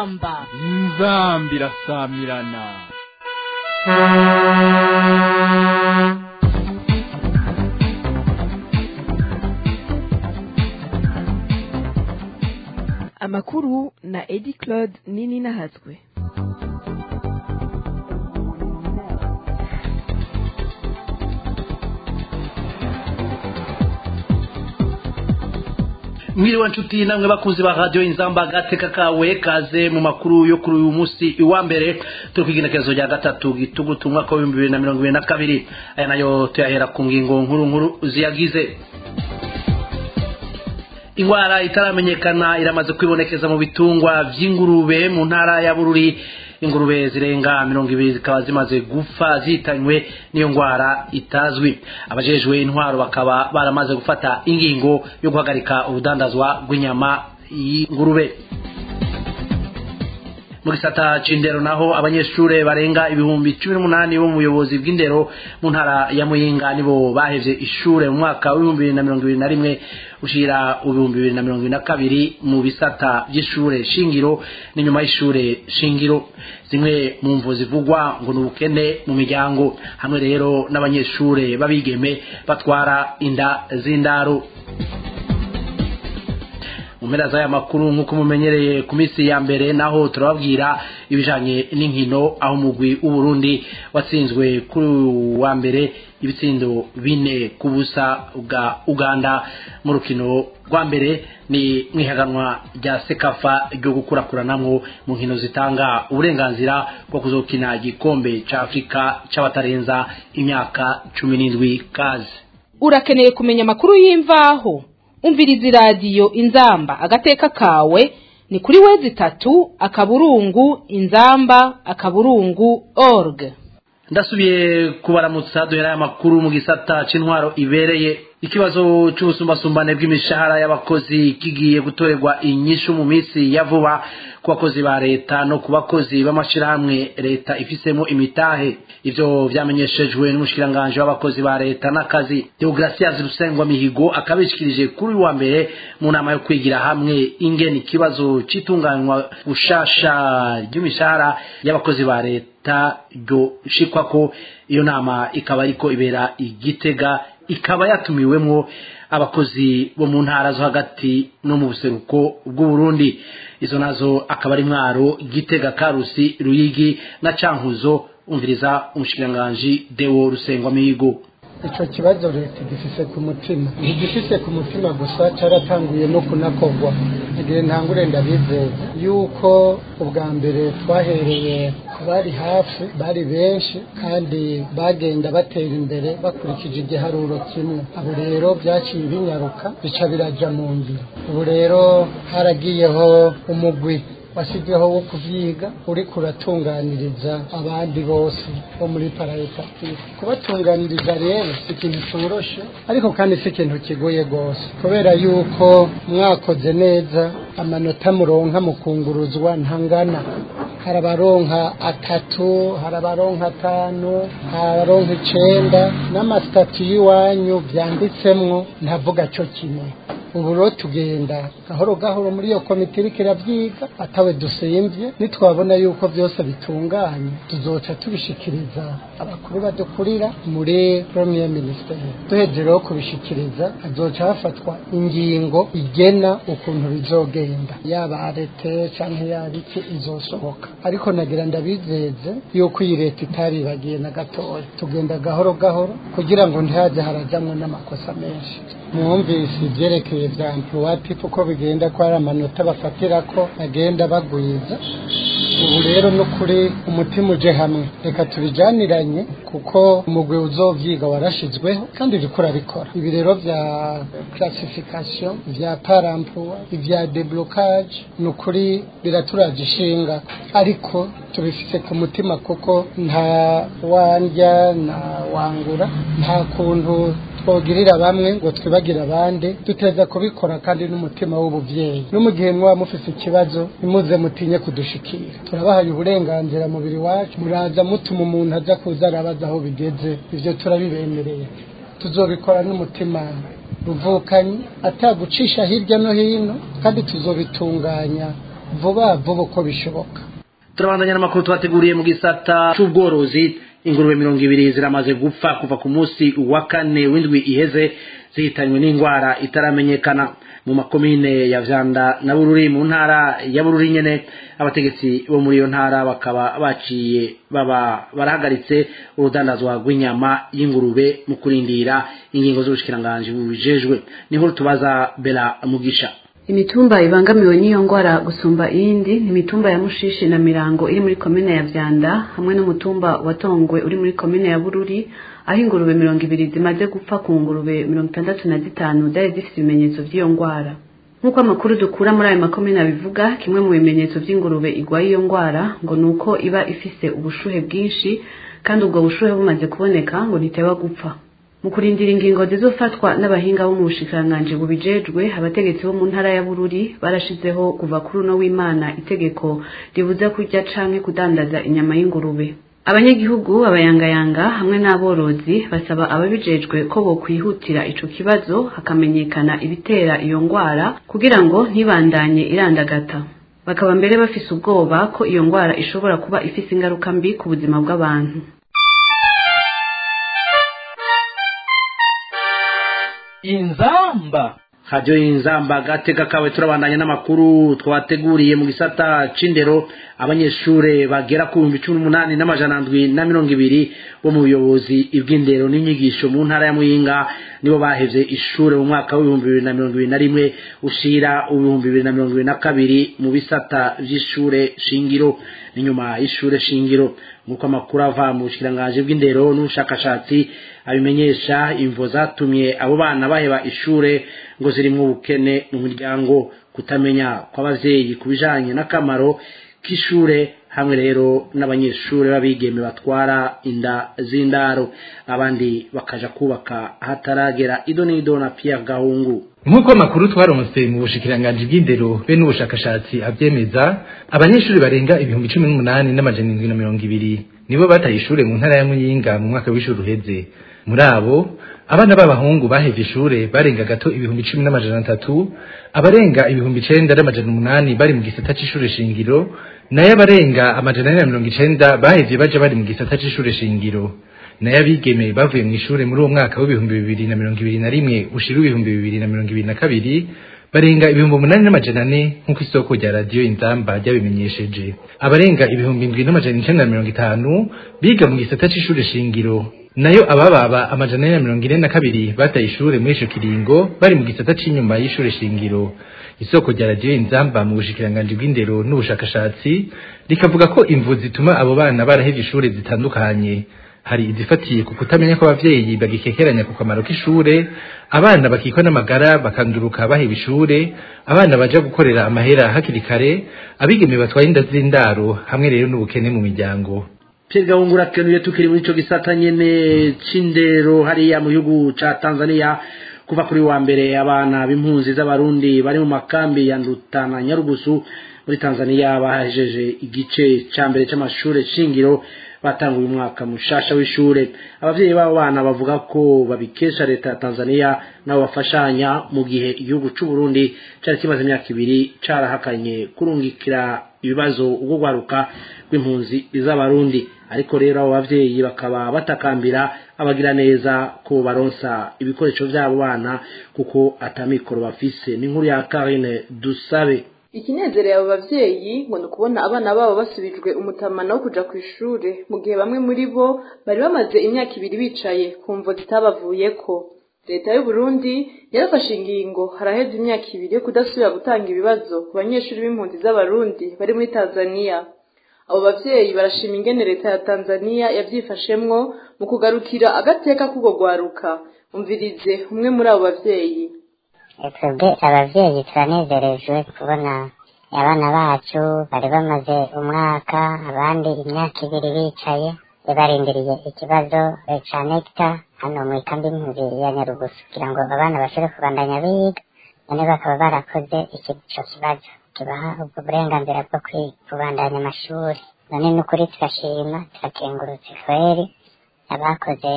inzamba inzamba irasamirana amakuru na edi claude nini nahatswe mwiriwe nshuti namwe bakunzi ba radiyo inzamba agateka kawe kaze mu makuru yo kuri uyu munsi iwa mbere turi ku igenekerezo rya gatatu gitugutu umwaka w'ibihumbi bibiri na mirongo ibiri na kabiri aya nayo tuyahera ku ngingo nkuru nkuru ziyagize indwara itaramenyekana iramaze kwibonekeza mu bitungwa by'ingurube mu ntara ya bururi ingurube zirenga mirongo ibiri zikaba zimaze gupfa zihitanywe n'iyo ndwara itazwi abajejwe intwaro bakaba baramaze gufata ingingo yo guhagarika urudandazwa rw'inyama y'ingurube mu gisata c'indero naho abanyeshure barenga ibihumbi cumi n'umunani bo mu buyobozi bw'indero mu ntara ya muyinga nibo bahevye ishure mu mwaka w'ibihumbi bibiri na mirongo ibiri na rimwe ushira ibihumbi bibiri na mirongo ibiri na kabiri mu bisata vy'ishure shingiro n'inyuma y'ishure shingiro zimwe mu mvu zivugwa ngo ni ubukene mu miryango hamwe rero n'abanyeshure b'abigeme batwara inda z'indaro mu mpera z'aya makuru nk'uko mumenyereye ku minsi ya mbere naho turababwira ibijanye n'inkino aho umugwi w'uburundi watsinzwe kuri wa mbere ibitsindo bine ku busa bwa uganda mu rukino rwa mbere ni mwihaganwa rya sekafa ryo gukurakuranamwo mu nkino zitanga uburenganzira bwo kuzokina igikombe ca afurika c'abatarenza imyaka cumi n'indwi kazi urakeneye kumenya amakuru y'imvaho umviriza iradiyo inzamba agateka kawe ni kuri wezi itatu akaburungu inzamba akaburungu org ndasubiye kubaramutsa duhera aya makuru mu gisata c'intwaro ibereye ikibazo c'ubusumbasumbane bw'imishahara y'abakozi kigiye gutorerwa inyishu mu minsi ya vuba ku bakozi ba leta no ku bakozi b'amashirahamwe leta ifisemo imitahe ivyo vyamenyeshejwe n'umushikiranganji w'abakozi ba leta n'akazi deogratias rusengwa mihigo akabishikirije kuri uyu wa mbere mu nama yo kwigira hamwe ingene ikibazo c'itunganywa gushasha ry'imishahara y'abakozi ba leta ryo shikwako iyo nama ikaba ariko ibera igitega ikaba yatumiwemwo abakozi bo mu ntara zo hagati no mu buseruko bw'uburundi izo nazo akaba ari mwaro gitega karusi ruyigi na cankuzo umviriza umushikiranganji dewo rusengwa mihigo icyo kibazo leta igifise ku mutima ntigifise ku mutima gusa cyaratanguye no kunakorwa igihe ntangure ndabizeza yuko ubwa mbere twahereye bari hafi bari benshi kandi bagenda batera imbere bakurikije igiharuro kimwe abo rero byaciye binyaruka bica biraja mu ngiro ubu rero haragiyeho umugwi wasigayeho wo kuvyiga uriko uratunganiriza abandi bose bo muri parayetatifu kubatunganiriza rero si ikintu coroshe ariko kandi si ikintu kigoye rwose kubera yuko mwakoze neza amanota muronka mu kunguruzwa ntangana hari abaronka atatu hari abaronka atanu hari abaronka icenda n'amasitati y'iwanyu vyanditsemwo ntavuga co kimwe ubu rero tugenda gahoro gahoro muri iyo komite iriko iravyiga atawe dusimvye nitwabona yuko vyose bitunganye tuzoca tubishikiriza abakuru badukurira muri premier ministeri duheje rero kubishikiriza hazoca hafatwa ingingo igena ukuntu bizogenda yaba arete canke yaba iki izosohoka ariko nagira ndabizeze yuko iyi leta itaribagiye na gatoya tugenda gahoro gahoro kugira ngo ntihaze harajamwo n'amakosa menshi mwumvise ivyerekeye vya emploi uko bigenda ko hari amanota bafatira ko bagenda bagwiza ubu rero no kuri umutima uje hamwe reka tubijaniranye kuko umugwi uzovyiga warashizweho kandi uriko urabikora ibi rero vya classification vya paramploi ivya deblocage ni ukuri biraturaje ishinga ariko tubifise ku mutima kuko nta wandya nta wangura nta kuntu twogirira bamwe ngo twibagire abandi duteza kubikora kandi n'umutima w'ubuvyeyi no mu gihe mwaba mufise ikibazo nimuze mutinye kudushikira turabahaye uburenganzira mubiri wacu muraza mutuma umuntu aza kuza arabaza aho bigeze ivyo turabibemereye tuzobikora n'umutima ruvukanye atagucisha hirya no hino kandi tuzobitunganya vuba vuba uko bishoboka turabandanya n'amakuru twateguriye mu gisata c'ubworozi ingurube mirongo ibiri ziramaze gupfa kuva ku munsi wa kane w'indwi iheze zihitanywe n'indwara itaramenyekana mu makomine ya vyanda na bururi mu ntara ya bururi nyene abategetsi bo muri iyo ntara bakaba baciye baba barahagaritse urudandazwa rw'inyama y'ingurube mu kurindira ingingo z'ubushikiranganji bubijejwe niho tubaza bela mugisha imitumba ibangamiwe n'iyo ngwara gusumba iyindi ni imitumba ya mushishi na mirango iri muri komine ya vyanda hamwe n'umutumba wa tongwe uri muri komine ya bururi aho ingurube mirongo ibiri zimaze gupfa ku ngurube mirongo itandatu na zitanu zari zifite ibimenyetso vy'iyo ngwara nk'uko amakuru dukura muri ayo makomine abivuga kimwe mu bimenyetso vy'ingurube igwaye iyo ngwara ngo ni uko iba ifise ubushuhe bwinshi kandi ubwo bushuhe bumaze kuboneka ngo ntiteba gupfa mu kurindira ingingo zizofatwa n'abahinga bo mu bushikiranganji bubijejwe abategetsi bo mu ntara ya bururi barashizeho kuva kuri uno w'imana itegeko ribuza kurya canke kudandaza inyama y'ingurube abanyagihugu abayangayanga hamwe n'aborozi basaba ababijejwe ko bokwihutira ico kibazo hakamenyekana ibitera iyo ngwara kugira ngo ntibandanye irandagata bakaba mbere bafise ubwoba ko iyo ngwara ishobora kuba ifise ingaruka mbi ku buzima bw'abantu inzamba radiyo y'inzamba gateka kawe turabandanya n'amakuru twateguriye mu gisata c'indero abanyeshure bagera ku bihumbi cumi n'umunani n'amajana ndwi na mirongo ibiri bo mu buyobozi bw'indero n'inyigisho mu ntara ya muyinga nibo bahevye ishure mu mwaka w'ibihumbi bibiri na mirongo ibiri na rimwe ushira ibihumbi bibiri na mirongo ibiri na kabiri mu bisata vy'ishure shingiro n'inyuma y'ishure shingiro nk'uko amakuru ava mu bushikiranganji bw'indero n'ubushakashatsi abimenyesha imvo zatumye abo bana baheba ishure ngo zirimwo ubukene mu miryango kutamenya kw'abavyeyi ku bijanye n'akamaro k'ishure hamwe rero n'abanyeshure b'abigeme batwara inda z'indaro abandi bakaja kubaka hataragera ido n'ido na Pierre Gahungu nk'uko amakuru twaronse mu bushikiranganji bw'indero be n'ubushakashatsi avyemeza abanyeshuri barenga ibihumbi cumi n'umunani n'amajana indwi na mirongo ibiri nibo bataye ishure mu ntara ya muyinga mu mwaka w'ishuri uheze muri abo abana b'abahungu bahevye ishure barenga gato ibihumbi cumi n'amajana atatu abarenga ibihumbi icenda n'amajana umunani bari mu gisata c'ishure shingiro nayo abarenga amajana ane na mirongo icenda bahevye baja bari mu gisata c'ishure shingiro nayo abigeme bavuye mu ishure muri uwo mwaka w'ibihumbi bibiri na mirongo ibiri na rimwe ushira ibihumbi bibiri na mirongo ibiri na kabiri barenga ibihumbi umunani n'amajana ane nk'uko isoko rya radiyo inzamba ryabimenyesheje abarenga ibihumbi indwi n'amajana icenda na mirongo itanu biga mu gisata c'ishure shingiro nayo abababa amajana ane na mirongo ine na kabiri bataye ishure muri ico kiringo bari mu gisata c'inyuma y'ishure shingiro isoko rya radiyo inzamba mu bushikiranganji bw'indero n'ubushakashatsi rikavuga ko imvu zituma abo bana barahevye ishure zitandukanye hari izifatiye ku kutamenya ko abavyeyi bagikekeranya ku kamaro k'ishure abana bakikwa n'amagara bakanduruka baheba ishure abana baja gukorera amahera hakiri kare abigeme batwaye inda z'indaro hamwe rero n'ubukene mu miryango Pierre Gahungu urakenuye tukiri muri ico gisata nyene c'indero hariya mu gihugu ca Tanzania kuva kuri wa mbere abana b'impunzi z'abarundi bari mu makambi ya Ndutana Nyarugusu muri Tanzania bahejeje igice ca mbere c'amashure shingiro batanguye umwaka mushasha w'ishure abavyeyi b'abo bana bavuga ko babikesha leta ya Tanzania nabo bafashanya mu gihe igihugu c'u Burundi cari kimaze imyaka ibiri carahakanye kurungikira ibibazo ubwo gwaruka rw'impunzi z'abarundi ariko rero abo bavyeyi bakaba batakambira abagira neza ko baronsa ibikoresho vy'abo bana kuko atamikoro bafise ni nkuru ya Karine Dusabe ikinezereye abo bavyeyi ngo ni ukubona abana babo basubijwe umutamana wo kuja ku ishure mu gihe bamwe muri bo bari bamaze imyaka ibiri bicaye ku mvo zitabavuyeko leta y'u Burundi yarafashe ingingo haraheze imyaka ibiri yo kudasubira gutanga ibibazo ku banyeshuri b'impunzi z'abarundi bari muri Tanzania abo bavyeyi barashima ingene leta ya Tanzania yavyifashemwo mu kugarukira agateka k'ubwo gwaruka umvirize umwe muri abo bavyeyi twebwe abavyeyi turanezerejwe kubona abana bacu bari bamaze umwaka abandi imyaka ibiri bicaye barindiriye ikibazo ca nekta hano mu ikambi impunzi ya nyarugusu kugira ngo abana bashobore kubandanya biga none bakaba barakoze ico kibazo kibaha ubwo burenganzira bwo kubandanya amashuri none n'ukuri turashima turakengurutse kweri abakoze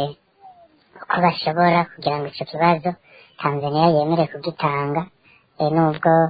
uko bashobora kugira ngo ico kibazo tanzania yemere kugitanga nubwo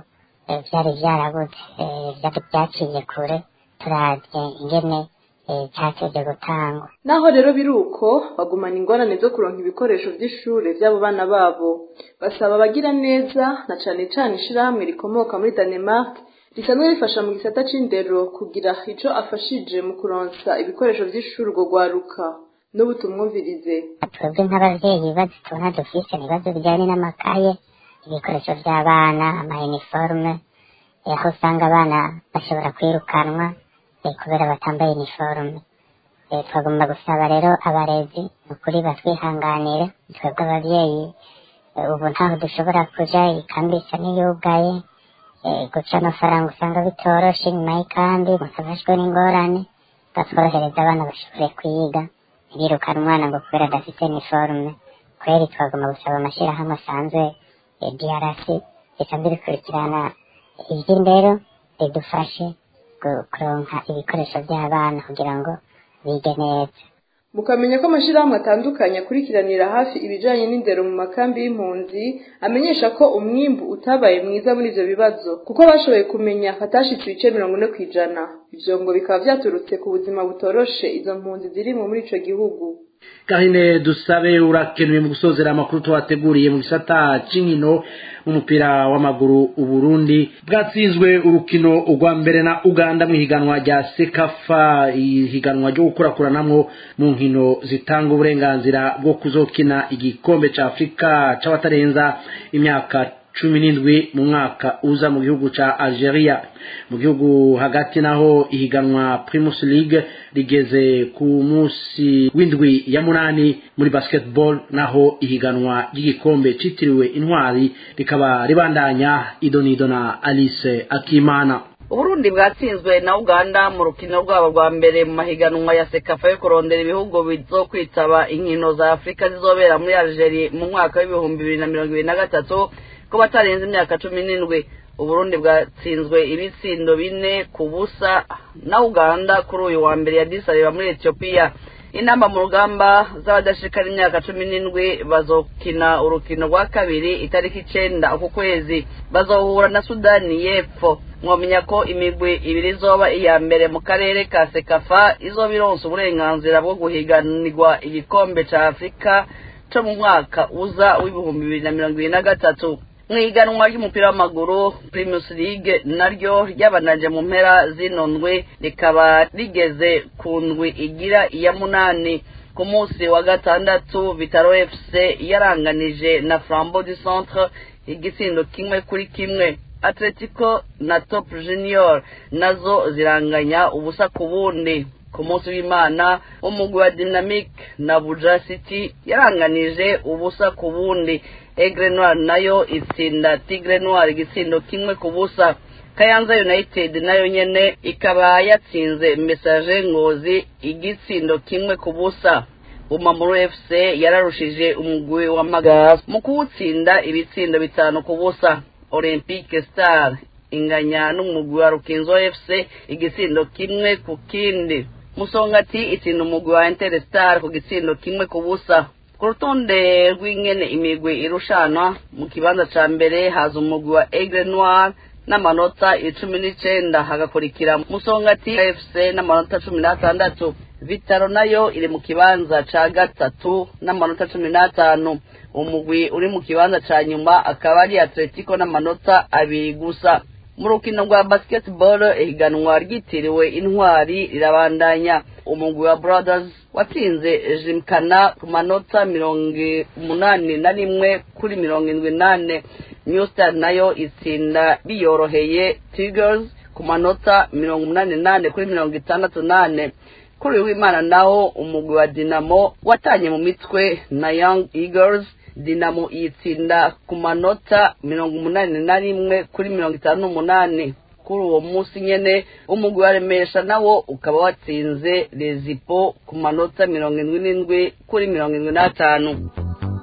eh, vyari vyarabuze eh, vyari vyaciye kure turavye ingene eh, catevye gutangwa naho rero biri uko bagumana ingorane zo kuronka ibikoresho vy'ishure vy'abo bana babo basaba abagira neza na cane cane ishirahamwe rikomoka muri Danemark risanzwe rifasha mu gisata c'indero kugira ico afashije mu kuronsa ibikoresho vy'ishure urwo rwaruka n'ubu tumwumvirize twebwe nk'abavyeyi ibibazo tubona dufise ni ibibazo bijanye n'amakaye ibikoresho vy'abana amayiniforume eh, aho usanga abana bashobora kwirukanwa eh, kubera batambaye iniforume Eh, twagomba gusaba rero abarezi ni ukuri batwihanganire twebwe abavyeyi eh, ubu ntaho dushobora kuja ikambi isa n'iyugaye eh, guca amafaranga usanga bitoroshe inyuma y'ikambi musabashwe n'ingorane batworohereza abana bashobore kwiga ntibirukane umwana ngo kubera adafite iniforume kweri twagomba gusaba amashyirahamwe asanzwe eh, DRC risanzwe rikurikirana ivy'indero ridufashe gu- kuronka ibikoresho by'abana kugira ngo bige neza mukamenya ko amashirahamwe atandukanye akurikiranira hafi ibijanye n'indero mu makambi y'impunzi amenyesha ko umwimbu utabaye mwiza muri ivyo bibazo kuko bashoboye kumenya hatashitse ibice mirongo ine kw'ijana ivyo ngo bikaba vyaturutse ku buzima butoroshe izo mpunzi zirimwo muri ico gihugu Karine dusabe urakenuye mu gusozera amakuru twateguriye mu gisata c'inkino umupira w'amaguru uburundi bwatsinzwe urukino urwa mbere na uganda mu ihiganwa rya sekafa ihiganwa ryo gukurakuranamwo mu nkino zitanga uburenganzira bwo kuzokina igikombe ca afurika c'abatarenza imyaka cumi n'indwi mu mwaka uza mu gihugu ca algeria mu gihugu hagati naho ihiganwa primus league rigeze ku munsi w'indwi ya munani muri basketball naho ihiganwa ry'igikombe citiriwe intwari rikaba ribandanya idonido na alice akimana uburundi bwatsinzwe na uganda mu rukino rwabo rwa mbere mu mahiganwa ya sekafa yo kurondera ibihugu bizokwitaba inkino za afurika zizobera muri algeria mu mwaka w'ibihumbi bibiri na mirongo ibiri na gatatu ko batarenze imyaka cumi n'indwi uburundi bwatsinzwe ibitsindo bine ku busa na uganda kuri uyu wa mbere ya disareba muri etiyopiya inamba mu rugamba z'abadashikara imyaka cumi n'indwi bazokina urukino rwa kabiri itariki icenda uku kwezi bazohura na sudani y'epfo mwomenya ko imigwi ibiri izoba iya mbere mu karere ka sekafa izoba ironsa uburenganzira bwo guhiganirwa igikombe ca afurika co mu mwaka uza w'ibihumbi bibiri na mirongo ibiri na gatatu mu iganwa ry'umupira w'amaguru primus league naryo ryabanaje mu mpera zino ndwi rikaba rigeze ku ndwi igira iya munani ku munsi wa gatandatu bitaro fc yaranganije na flambeau du centre igitsindo kimwe kuri kimwe atletico na top junior nazo ziranganya ubusa ku bundi ku munsi w'imana umugwi wa dynamic na buja city yaranganije ubusa ku bundi egre noir nayo itsinda tigre noir igitsindo kimwe ku busa kayanza united nayo nyene ikaba yatsinze message ngozi igitsindo kimwe ku busa umamuru fc yararushije umugwi wa magara mu kuwutsinda ibitsindo bitanu ku busa olympique star inganya n'umugwi wa rukinzo fc igitsindo kimwe ku kindi musongati itsinda umugwi wa interstar ku gitsindo kimwe ku busa ku rutonde rw'ingene imigwi irushanwa mu kibanza ca mbere haza umugwi wa aigle noir n'amanota icumi n'icenda hagakurikira musongati fc n'amanota cumi n'atandatu vitaro nayo iri mu kibanza ca gatatu n'amanota cumi n'atanu umugwi uri mu kibanza ca nyuma akaba ari atletico n'amanota abiri gusa mu rukino rwa basketball ihiganwa ryitiriwe intwari rirabandanya umugwi wa brothers watsinze jimkana ku manota mirongo umunani na rimwe kuri mirongo indwi nane new star nayo itsinda biyoroheye tigers ku manota mirongo umunani nane kuri mirongo itandatu nane kuri uyu w'imana naho umugwi wa dinamo watanye mu mitwe na young eagles dinamo yitsinda ku manota mirongo umunani na rimwe kuri mirongo itanu n'umunani kuri uwo munsi nyene umugwi wa remesha nawo ukaba watsinze rezipo ku manota mirongo indwi n'indwi kuri mirongo indwi n'atanu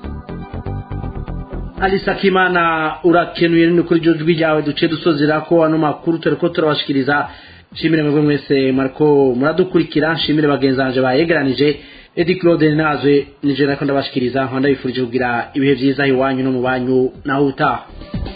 alisa kimana urakenuye nini kuri iryo jwi ryawe duce dusozera ko ano makuru turiko turabashikiriza nshimire mwebwe mwese mwariko muradukurikira nshimire bagenzi banje bayegeranije edi claude nazwe nije nako ndabashikiriza nkaba ndabifurije kugira ibihe vyiza iwanyu no mu banyu naho utaha